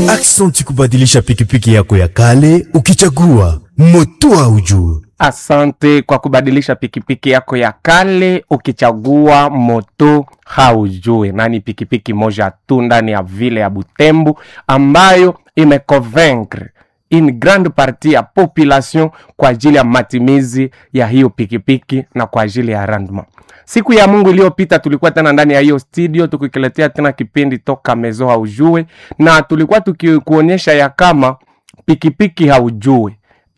Aksanti kubadilisha pikipiki yako ya kale ukichagua moto haujue. Asante kwa kubadilisha pikipiki yako ya kale ukichagua moto haujue, na ni pikipiki moja tu ndani ya vile ya Butembo ambayo imeconvaincre une grande partie ya population kwa ajili ya matimizi ya hiyo pikipiki na kwa ajili ya rendement. Siku ya Mungu iliyopita tulikuwa tena ndani ya hiyo studio tukikiletea tena kipindi toka mezo haujue, na tulikuwa tukikuonyesha ya kama pikipiki haujue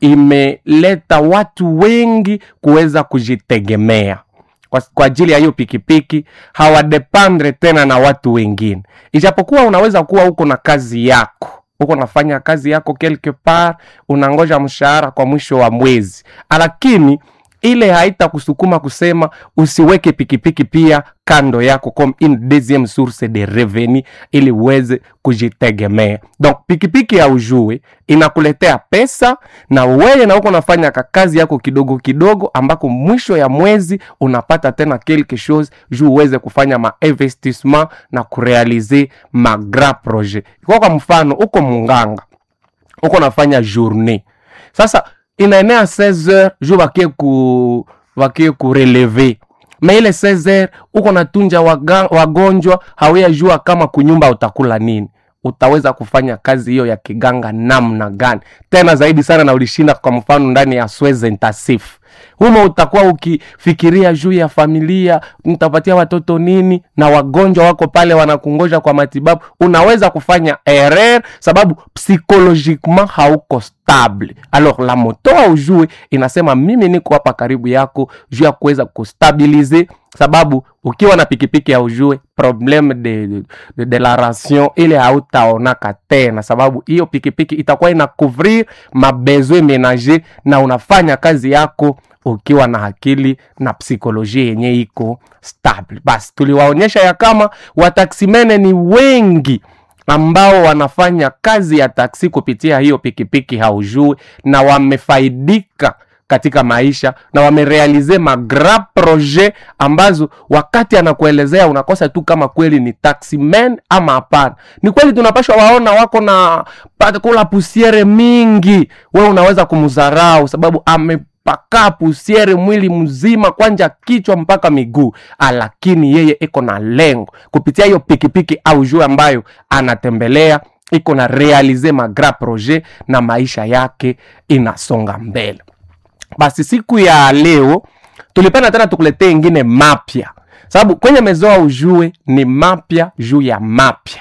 imeleta watu wengi kuweza kujitegemea kwa, kwa ajili ya hiyo pikipiki hawadependre tena na watu wengine, ijapokuwa unaweza kuwa uko na kazi yako uko unafanya kazi yako quelque part, unangoja mshahara kwa mwisho wa mwezi, lakini ile haitakusukuma kusema usiweke pikipiki pia kando yako comme une deuxième source de revenu ili uweze kujitegemea. Donc pikipiki ya ujue inakuletea pesa na wewe na uko unafanya kazi yako kidogo kidogo, ambako mwisho ya mwezi unapata tena quelque chose juu uweze kufanya ma investissement na kurealize ma grand projet. Kwa kwa mfano uko munganga uko nafanya journée sasa inaenea 16h juu wakie ku wakie kureleve me ile 16h uko natunja waga, wagonjwa hawea jua kama kunyumba utakula nini utaweza kufanya kazi hiyo ya kiganga namna gani tena zaidi sana na ulishinda kwa mfano ndani ya swez intensif humo utakuwa ukifikiria juu ya familia nitapatia watoto nini na wagonjwa wako pale wanakungoja kwa matibabu unaweza kufanya erreur sababu psychologiquement hauko stable alors la moto aujue inasema mimi niko hapa karibu yako juu ya kuweza kustabilize sababu ukiwa na pikipiki ya ujue probleme de, de, de la ration ile hautaonaka tena sababu hiyo pikipiki itakuwa ina couvrir mabezwe menager na unafanya kazi yako ukiwa na akili na psikolojia yenye iko stable basi tuliwaonyesha ya kama wataksimene ni wengi ambao wanafanya kazi ya taksi kupitia hiyo pikipiki haujui na wamefaidika katika maisha na wamerealize magra projet ambazo wakati anakuelezea unakosa tu kama kweli ni taximan ama hapana. Ni kweli tunapashwa waona wako na kula pusiere mingi, we unaweza kumdharau sababu ame paka pusiere mwili mzima kwanja kichwa mpaka miguu, lakini yeye iko na lengo kupitia hiyo pikipiki au juu ambayo anatembelea iko na realize magra projet na maisha yake inasonga mbele. Basi siku ya leo tulipenda tena tukuletee ingine mapya, sababu kwenye mezoa ujue ni mapya juu ya mapya.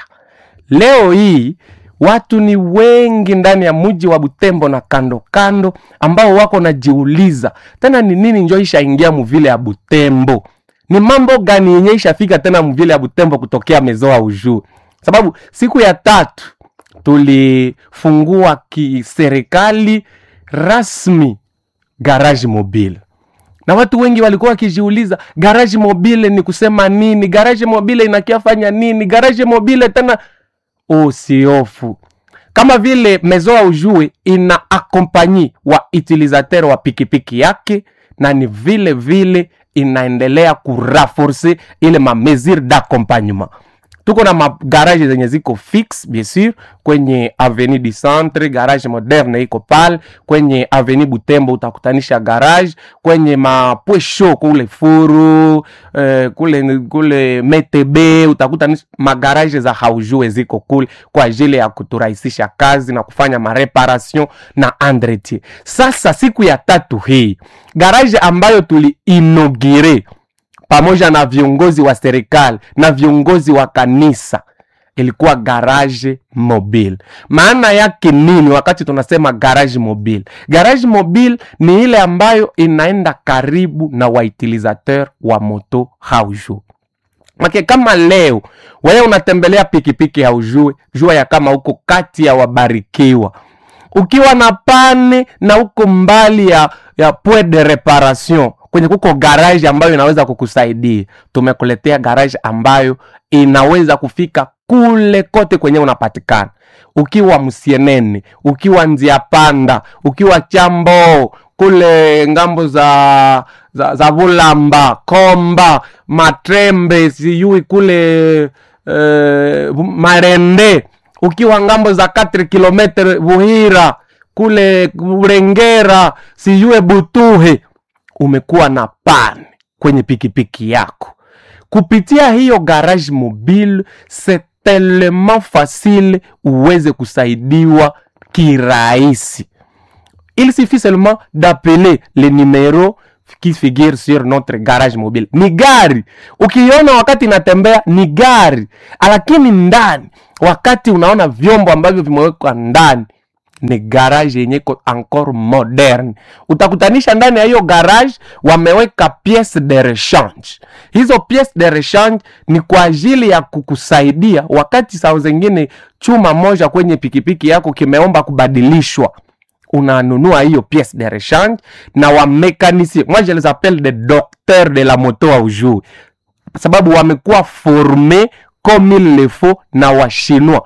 Leo hii watu ni wengi ndani ya mji wa Butembo na kando kando, ambao wako najiuliza tena ni nini njo ishaingia muvile ya Butembo, ni mambo gani yenye ishafika tena muvile ya Butembo kutokea mezoa ujue, sababu siku ya tatu tulifungua kiserikali rasmi garage mobile na watu wengi walikuwa wakijiuliza garage mobile ni kusema nini? Garage mobile inakiafanya nini? Garage mobile tena usiofu kama vile mezoa ujue ina akompanyi wa utilisateur wa pikipiki yake, na ni vile vile inaendelea kuraforce ile ma mesure d'accompagnement tuko na magarage zenye ziko fix bien sur kwenye avenue du centre garage moderne iko pale kwenye avenue butembo utakutanisha garage kwenye mapwesho kule furu eh, kule kule metebe utakutanisha magarage za haujue ziko kule kwa ajili ya kuturahisisha kazi na kufanya mareparation na entretien sasa siku ya tatu hii garage ambayo tuli inaugure pamoja na viongozi wa serikali na viongozi wa kanisa ilikuwa garage mobile. Maana yake nini wakati tunasema garage mobile? Garage mobile ni ile ambayo inaenda karibu na wautilisateur wa moto haujue make kama leo wewe unatembelea pikipiki haujue, jua ya kama uko kati ya wabarikiwa ukiwa na pane na uko mbali ya, ya point de reparation kwenye kuko garage ambayo inaweza kukusaidia. Tumekuletea garage ambayo inaweza kufika kule kote kwenye unapatikana, ukiwa Msienene, ukiwa Nzia Panda, ukiwa Chambo kule ngambo za za, za Vulamba, Komba, Matrembe, sijui kule uh, Marende ukiwa ngambo za 4 kilometre Buhira kule Burengera sijue Butuhe, umekuwa na pan kwenye pikipiki yako kupitia hiyo garage mobile, c'est tellement facile uweze kusaidiwa kirahisi. Il suffit seulement d'appeler le numéro qui figure sur notre garage mobile. Ni gari ukiona wakati inatembea ni gari, lakini ndani, wakati unaona vyombo ambavyo vimewekwa ndani ni garage yenye iko encore moderne. Utakutanisha ndani ya hiyo garage wameweka piece de rechange. Hizo piece de rechange ni kwa ajili ya kukusaidia wakati saa zingine chuma moja kwenye pikipiki yako kimeomba kubadilishwa unanunua hiyo pièce de rechange na wamekanisie moi je les appelle des docteurs de la moto aujourd'hui sababu wamekuwa forme comme il le faut na washinois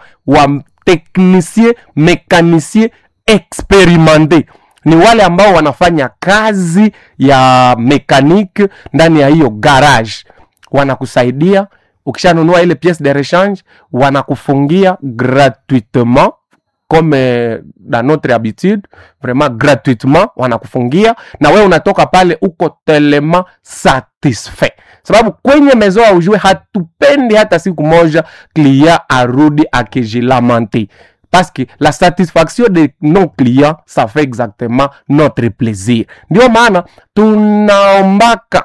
wateknisie mekanisie experimente ni wale ambao wanafanya kazi ya mekanike ndani ya hiyo garage wanakusaidia ukishanunua ile pièce de rechange wanakufungia gratuitement comme euh, dans notre habitude vraiment gratuitement wanakufungia na wewe unatoka pale uko tellement satisfait sababu kwenye mezo ya ujue hatupendi hata siku moja client arudi akijilamante parce que la satisfaction de nos clients ça fait exactement notre plaisir ndio maana tunaombaka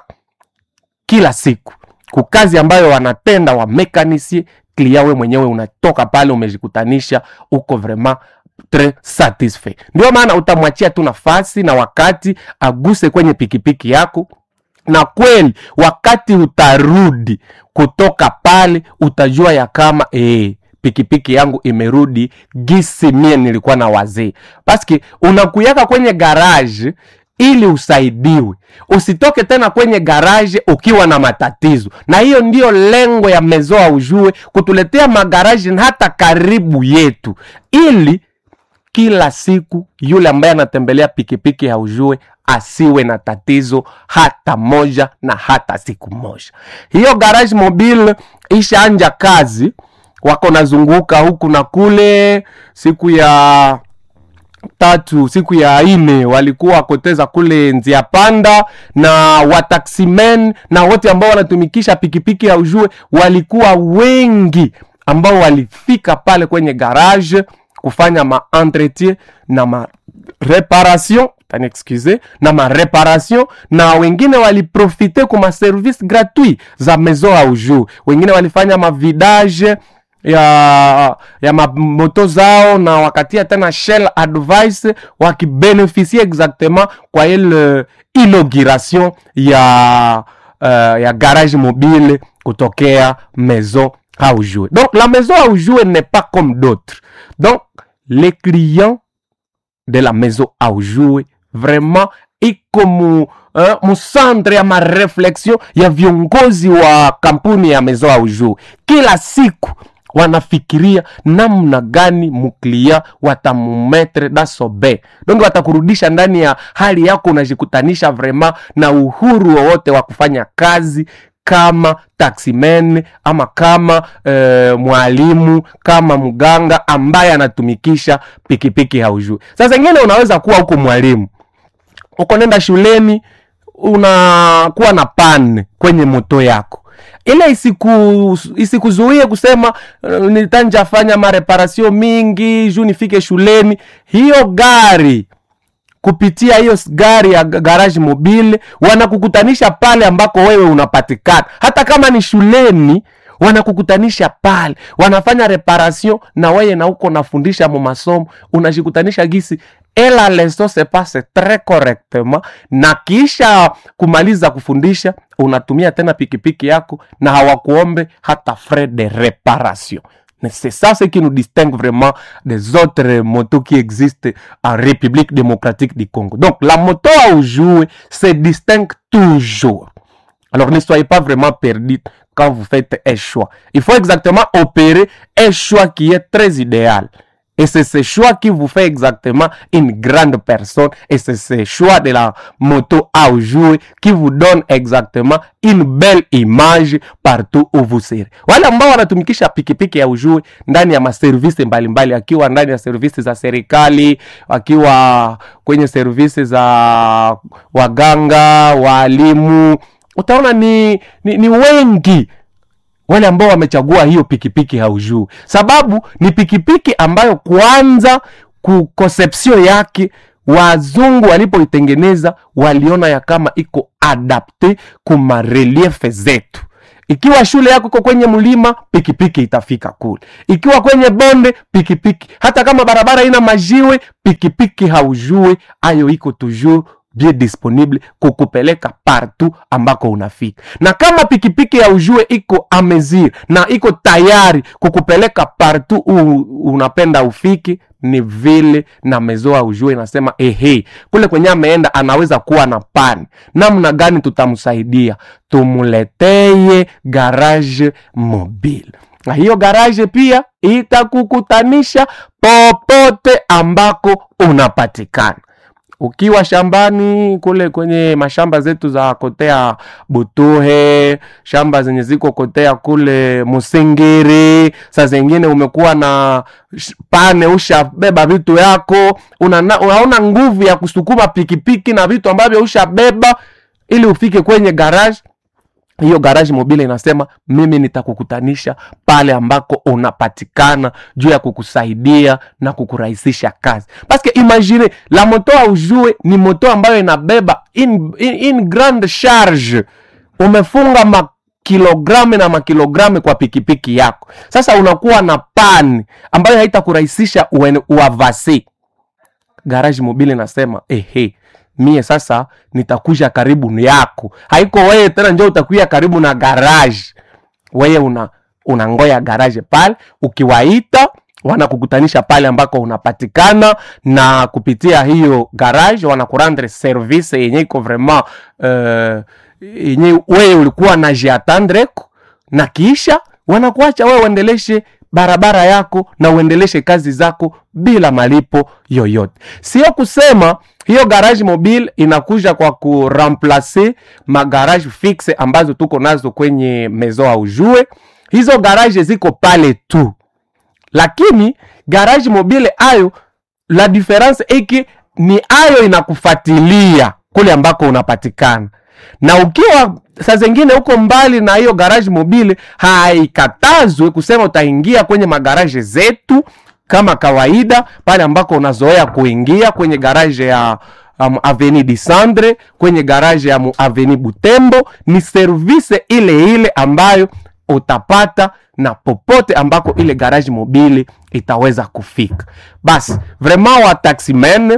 kila siku kukazi ambayo wanatenda wa mekanisie klia we mwenyewe unatoka pale umejikutanisha uko vraiment tres satisfait ndio maana utamwachia tu nafasi na wakati aguse kwenye pikipiki yako na kweli wakati utarudi kutoka pale utajua ya kama ee, pikipiki yangu imerudi gisi mie nilikuwa na wazee paske unakuyaka kwenye garaje ili usaidiwe usitoke tena kwenye garaje ukiwa na matatizo na hiyo ndiyo lengo ya mezoa ujue kutuletea magaraji hata karibu yetu ili kila siku yule ambaye anatembelea pikipiki ya ujue asiwe na tatizo hata moja na hata siku moja hiyo garage mobile ishaanja kazi wako nazunguka huku na kule siku ya tatu siku ya ine walikuwa wakoteza kule njia panda na wataximen na wote ambao wanatumikisha pikipiki ya ujue walikuwa wengi ambao walifika pale kwenye garage kufanya ma entretien na ma reparation tani excuse na ma reparation na wengine waliprofite kuma service gratuit za maison ya ujue wengine walifanya mavidage ya ya mamoto zao na wakatia tena shell advice wakibeneficie exactement kwa ile inauguration ya uh, ya garage mobile kutokea maison Aoujoué. Donc la maison Aoujoué n'est pas comme d'autres. Donc les clients de la maison Aoujoué vraiment iko mu uh, musantre ya mareflexion ya viongozi wa kampuni ya maison Aoujoué. Kila siku wanafikiria namna gani muklia watamumetre dasobe donc watakurudisha ndani ya hali yako unajikutanisha vrema na uhuru wowote wa kufanya kazi kama taximen ama kama e, mwalimu kama mganga ambaye anatumikisha pikipiki haujui sasa ingine unaweza kuwa huko mwalimu uko nenda shuleni unakuwa na pan kwenye moto yako ile isiku isikuzuie kusema uh, nitanja fanya mareparasio mingi juu nifike shuleni hiyo gari kupitia hiyo gari ya garage mobile wanakukutanisha pale ambako wewe unapatikana hata kama ni shuleni wanakukutanisha pale wanafanya reparation na weye na uko nafundisha mu masomo unajikutanisha gisi ela leso se passe tres correctement na kisha kumaliza kufundisha unatumia tena pikipiki yako na hawakuombe hata frais de reparation c'est ça ce qui nous distingue vraiment des autres motos qui existent en République démocratique du Congo. Donc la moto à jouer se distingue toujours. Alors ne soyez pas vraiment perdus quand vous faites un choix. Il faut exactement opérer un choix qui est très idéal. Et c'est ce choix qui vous fait exactement une grande personne. Et c'est ce choix de la moto à jouer qui vous donne exactement une belle image partout où vous serez. Wale ambao wanatumikisha pikipiki ya ujue ndani ya maservisi mbalimbali, akiwa ndani ya servisi za serikali, akiwa kwenye servisi za waganga, waalimu, utaona ni, ni, ni wengi wale ambao wamechagua hiyo pikipiki haujuu sababu ni pikipiki ambayo kwanza ku conception yake wazungu walipoitengeneza waliona ya kama iko adapte kuma reliefe zetu ikiwa shule yako iko kwenye mlima pikipiki itafika kule ikiwa kwenye bonde pikipiki hata kama barabara ina majiwe pikipiki haujue ayo iko toujours bien disponible kukupeleka partout ambako unafika na kama pikipiki ya ujue iko amezir na iko tayari kukupeleka partout u, unapenda ufiki ni vile na mezoa ujue inasema ehe kule kwenye ameenda anaweza kuwa na pani namna gani tutamsaidia tumuleteye garage mobile na hiyo garage pia itakukutanisha popote ambako unapatikana ukiwa shambani kule kwenye mashamba zetu za kotea Butuhe, shamba zenye ziko kotea kule Musingiri, saa zingine umekuwa na sh- pane, ushabeba vitu yako, una, unaona nguvu ya kusukuma pikipiki na vitu ambavyo ushabeba ili ufike kwenye garage hiyo garage mobile inasema mimi nitakukutanisha pale ambako unapatikana juu ya kukusaidia na kukurahisisha kazi paske imagine la moto aujue ni moto ambayo inabeba in, in, in grande charge umefunga makilogramu na makilogramu kwa pikipiki yako sasa unakuwa na pani ambayo haitakurahisisha uen- uavasi garage mobile nasema ehe mie sasa nitakuja karibu yako haiko wewe tena njo utakuya karibu na garage wewe una unangoya garage pale ukiwaita wanakukutanisha pale ambako unapatikana na kupitia hiyo garage wanakurandre service yenye iko vraiment uh, yenye wewe ulikuwa na jiatandreko na kisha wanakuacha wewe uendeleshe barabara yako na uendeleshe kazi zako bila malipo yoyote sio kusema hiyo garage mobile inakuja kwa kuramplace magarage fixe ambazo tuko nazo kwenye mezo aujue hizo garage ziko pale tu lakini garage mobile ayo la difference eke ni ayo inakufatilia kule ambako unapatikana na ukiwa saa zingine huko mbali na hiyo garage mobile haikatazwe kusema utaingia kwenye magaraje zetu kama kawaida pale ambako unazoea kuingia kwenye garaje ya um, aveni disandre kwenye garaje ya mu aveni butembo ni service ile ile ambayo utapata na popote ambako ile garage mobile itaweza kufika basi vraiment wa taximen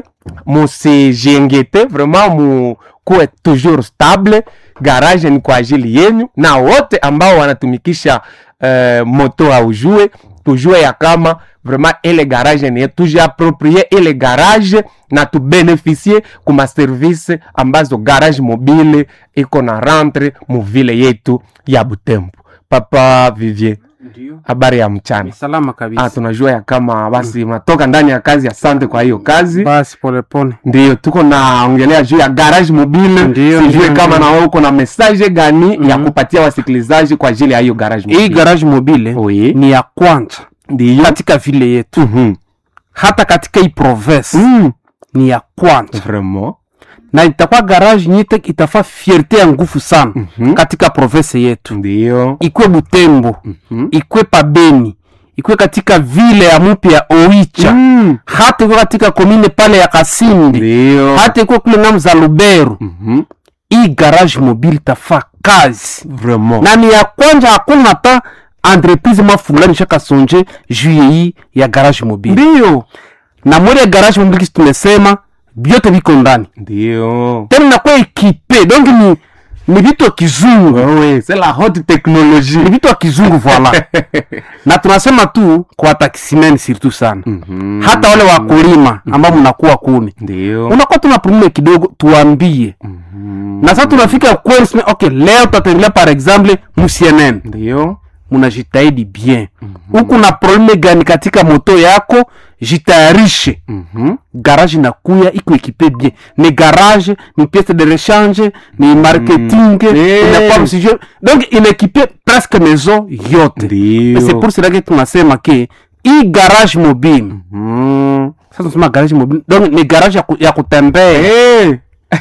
musijengete vraiment mukuwe toujours stable garage ni kwa ajili yenyu na wote ambao wanatumikisha uh, moto aujue tujue ya kama vraiment ile garage ni yetu, tujiaproprie ile garage na tubeneficie kuma service ambazo garage mobile iko na rentre muvile yetu ya Butembo. Papa Vivier, Ndio. habari ya mchana. Salama Ah, kabisa. tunajua ya kama basi mnatoka ndani ya kazi. Asante kwa hiyo kazi. Basi polepole. Ndio tuko naongelea juu ya garage mobile. Ndio, Sijue ndio, kama ndio. na wewe uko na message gani ya kupatia wasikilizaji kwa ajili ya hiyo garage mobile. Hii garage mobile Oui. ni ya kwanza ndio katika vile yetu, Mhm. hata katika hii province Mm. ni ya kwanza, Vraiment. na itakuwa garage nyite itafaa fierte ya nguvu sana Mhm. katika province yetu, Ndio. ikwe Butembo, Mhm. ikwe Pabeni, ikwe katika vile ya mupya ya Oicha, Mm. hata ikwe katika komine pale ya Kasindi, Ndio. hata ikwe kule ngamu za Lubero. Mhm. Hii garage mobile itafaa kazi Vraiment. na ni ya kwanza, hakuna hata entreprise ma fulani shaka sonje juu ya hii ya garage mobile. Ndio. Na mwele ya garage mobile kisi tumesema vyote viko ndani Ndio. tena nakuwa ekipe donc ni ni vitu ya kizungu Wewe, c'est la haute technologie. ni vitu ya kizungu voila na tunasema tu kwa taximen surtout sana Mhm. hata wale wakulima ambao mnakuwa kuni Ndio. unakuwa tuna probleme kidogo tuambie Mhm. na sasa tunafika kweli sema, okay leo tutatengelea par exemple musienen Ndio. munajitahidi bien huku na probleme gani katika moto yako jitayarishe Mhm. garage inakuya iko ekipe bien ni garage ni piece de rechange ni marketing Eh. inakuwa msijue donc inaekipe presque maison yote Ndio. c'est pour cela que tunasema ke hii garage mobile Mhm. sasa tunasema garage mobile donc ni garage ya, ku, ya kutembea Eh.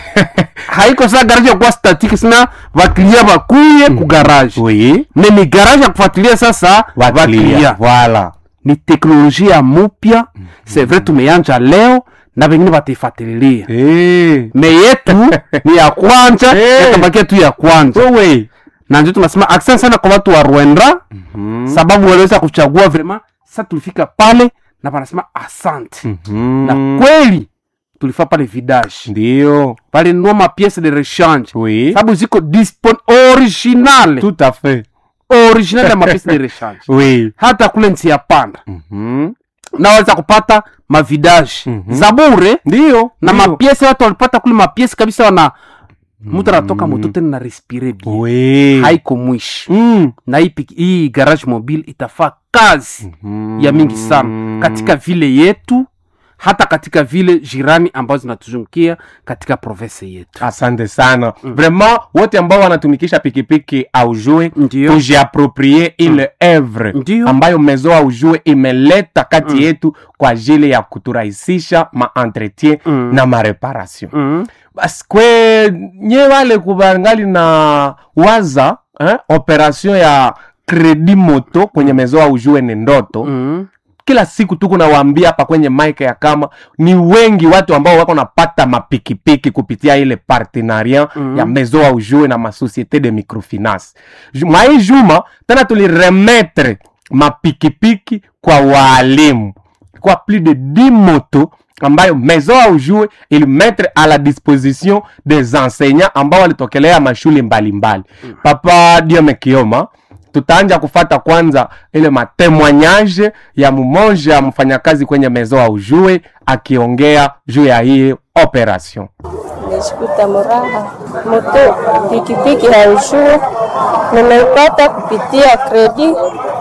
haiko saa garage ya kuwa statique sina vaklia vakuye ku garage Oui. me ni garage ya kufuatilia sasa Waklia. vaklia Voilà. ni teknolojia mupya c'est vrai tumeanja leo na vengine wataifatililia Eh. me yetu ni ya kwanja Eh. yatabakia tu ya kwanja Wewe. na ndio tunasema asante sana kwa watu wa rwenda sababu waliweza kuchagua vrema sasa tulifika pale na wanasema asante Mhm. na kweli tulifaa pale vidage Ndio. pale nua mapiece de rechange Oui. sababu ziko dispon original Tout à fait. original ya mapiece de rechange Oui. hata kule nsi ya panda Mhm. naweza kupata mavidaje Mhm. za bure Ndio. na Ndio. mapiese watu walipata kule mapiese kabisa wana mtu anatoka moto tena na respire bien Oui. haiko mwishi Mm. na hii, piki- hii garage mobile itafaa kazi ya mingi sana katika vile yetu hata katika vile jirani ambazo zinatuzungukia katika province yetu asante sana vraiment wote ambao wanatumikisha pikipiki aujue Ndio. tujiaproprie ile evre Ndio. ambayo mezo aujue imeleta kati yetu kwa ajili ya kuturahisisha maentretien Mm. na mareparation mm. basi kwe nye wale kubangali na waza eh, operation ya kredi moto kwenye mezo aujue ni ndoto Mm. kila siku tuko nawaambia hapa kwenye mike ya kama ni wengi watu ambao wako napata mapikipiki kupitia ile partenariat Mhm. ya maison au jue na masociete de microfinance Ju- mwai juma tena tuliremetre mapikipiki kwa waalimu kwa plus de 10 moto ambayo maison au jue ilimetre à la disposition des enseignants ambao walitokelea mashule mbalimbali papa diome kioma tutaanja kufata kwanza ile matemoignage ya mmoja mfanyakazi kwenye mezo au jue akiongea juu ya hii operation Nimeshikuta muraha moto pikipiki haujue, nimeipata kupitia kredi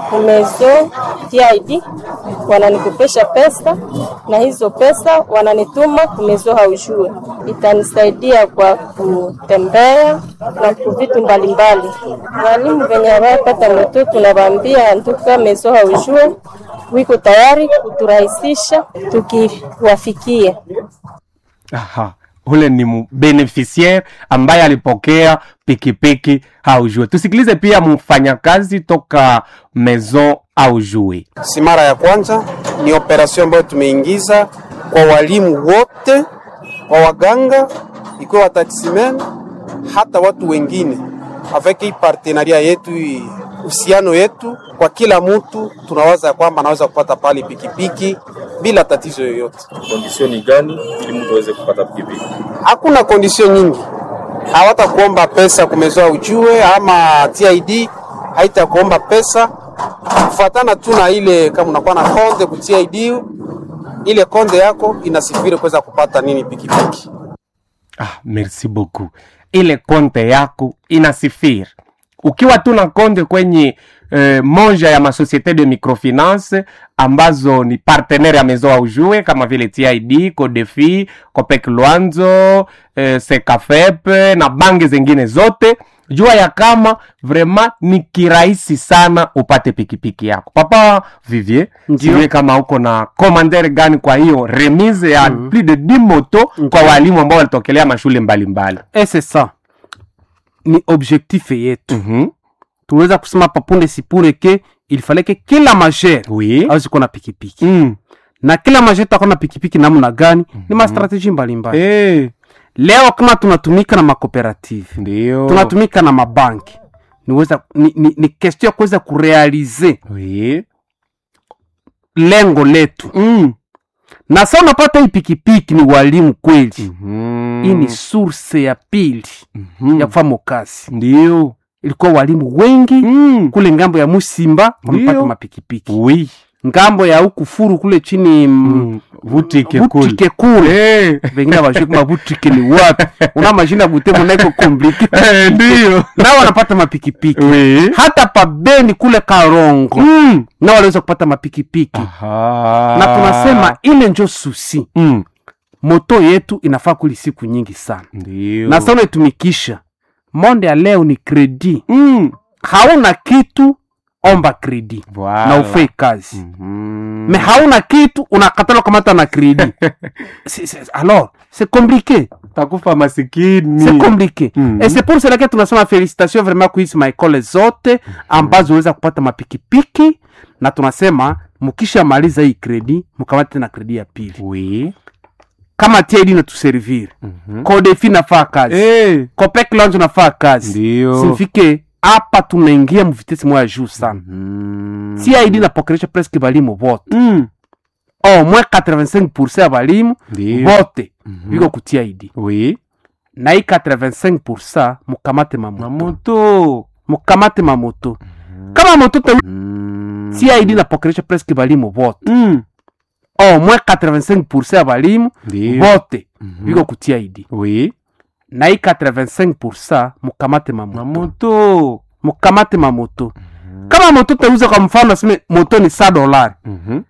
nimezo TID, wananikopesha pesa na hizo pesa wananituma kumezo haujue, itanisaidia kwa kutembea na ku vitu mbalimbali. Walimu venye hawapata moto, tunawaambia nduka mezo haujue wiko tayari kuturahisisha tukiwafikia. Aha. ule ni mu- beneficiaire ambaye alipokea pikipiki haujue tusikilize pia mfanyakazi toka maison haujue si mara ya kwanza, ni operation ambayo tumeingiza kwa walimu wote, kwa waganga, ikiwa wataksimen, hata watu wengine, avec hii partenaria yetu, hii uhusiano yetu, kwa kila mtu tunawaza ya kwamba anaweza kupata pale pikipiki bila tatizo yoyote. kondisioni gani ili mtu aweze kupata pikipiki? Hakuna kondisio nyingi, hawatakuomba pesa kumezoa ujue, ama TID haitakuomba pesa kufuatana tu na ile, kama unakuwa na konde ku TID, ile konde yako inasifiri kuweza kupata nini pikipiki. ah, merci beaucoup ile konte yako inasifiri ukiwa tu na konte kwenye eh, moja ya masociete de microfinance ambazo ni partenaire ya maison aujue kama vile tid codefi copec luanzo eh, secafep na bangi zingine zote jua ya kama vraiment ni kirahisi sana upate pikipiki yako papa vivier Ndio. sijue kama uko na commander gani kwa hiyo remise ya mm-hmm. plus de 10 moto kwa walimu ambao walitokelea mashule mbalimbali et c'est ça ni objectif yetu mm-hmm. tunaweza kusema papunde sipure ke ilifaleke kila majere oui awezi kuwa na pikipiki mm. na kila majere takuwa na pikipiki namna gani ni mastrateji mbalimbali hey. leo kama tunatumika na makooperative ndio tunatumika na mabanki niweza ni, ni, ni question ya kuweza kurealize oui. lengo letu mm. na sa unapata hii pikipiki ni walimu kweli mm. hii ni source ya pili mm. ya kufanya kazi ndio ilikuwa walimu wengi mm. kule ngambo ya musimba wamepata Ndio. mapikipiki oui ngambo ya huku furu kule chini mm, Mm, vutike kule. butike kule Eh, vengine vashie kama butike ni wapi una mashina butembo naiko komplike eh, ndiyo nao wanapata mapikipiki Oui. hata pabeni kule karongo Mm. nao waliweza kupata mapikipiki Aha. na tunasema ile njo susi Mm. moto yetu inafaa kuli siku nyingi sana Ndiyo. na sana unaitumikisha monde ya leo ni kredi Mm. hauna kitu omba kredi Voilà. na ufei kazi Mhm. me hauna kitu unakatala kamata na kredi Si- si- alors c'est compliqué takufa masikini c'est compliqué Mhm. et c'est pour cela que tunasema félicitation vraiment kuhizi maekole zote ambazo weza kupata mapikipiki na tunasema mukishamaliza hii kredi mukamate na kredi ya pili oui. kama TID natuservir Mhm. kodefi nafaa kazi Eh, copec lounge nafaa kazi ndiyo simfike hapa tunaingia muvitesi moya juu sana Mhm. TID napokelesha presque balimu vote Mm. au moins 85 ya balimu Ndiyo. vote Mhm. biko ku TID oui. na hii 85 mukamate mamoto mamoto mukamate mamoto kama moto te Mm. TID napokelesha presque balimu vote Mm. au moins 85 ya balimu Ndiyo. vote Mhm. biko ku TID oui. na hii 85 mukamate mamoto mamoto mukamate mamoto kama moto teuza kwa mfano aseme moto ni sa dolari Mhm.